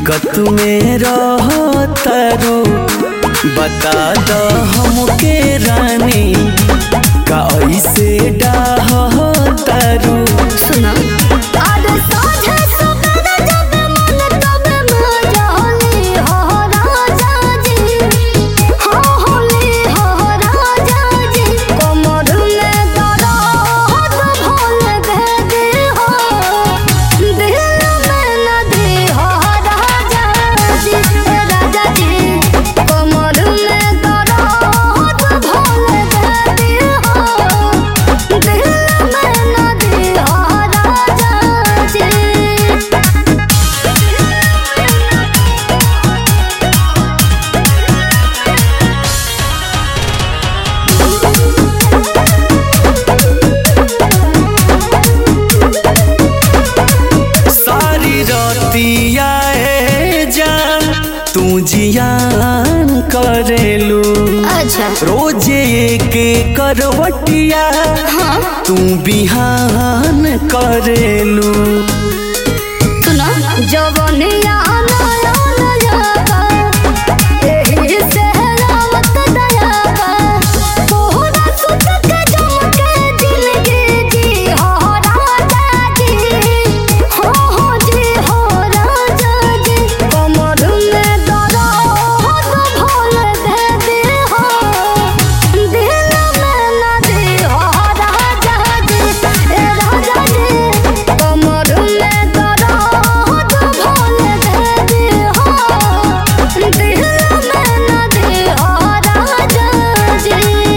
दिक्कत में रहो तारू बता द हमके रानी का ऐसे डाह तारू सुना अरे साझे सवेरे जब मन तब मजाली हो राजा जी हो होली हो राजा जी कमर में दर्द भोल दे दे हो दिल में नदी हो राजा जी राजा जी कमर में दर्द भोल दे दे हो दिल में नदी हो राजा जी सारी रतिया ए जान तू जियान करेलू अच्छा रोजे के करवटिया हाँ तू बिहान करेलू सुना जवनिया नया नया एही से रावत दयावा तोहरा सुत के जम के जिंदगी जी हो राजा जी हो हो जी हो राजा जी कमर में दर्द भोल दे दे हो दिल में नदी हो राजा जी ए राजा जी कमर में दर्द भोल दे दे हो दिल में नदी हो राजा जी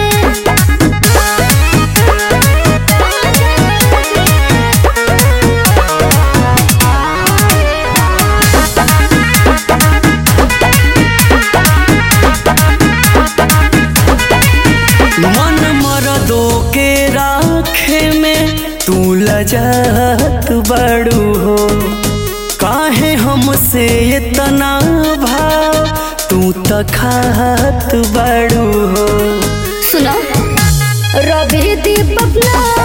मन मरदो के राखे में तू लजत बड़ू हो काहे हमसे इतना भाव तू तखात बड़ू हो सुनो रवि दीपक ना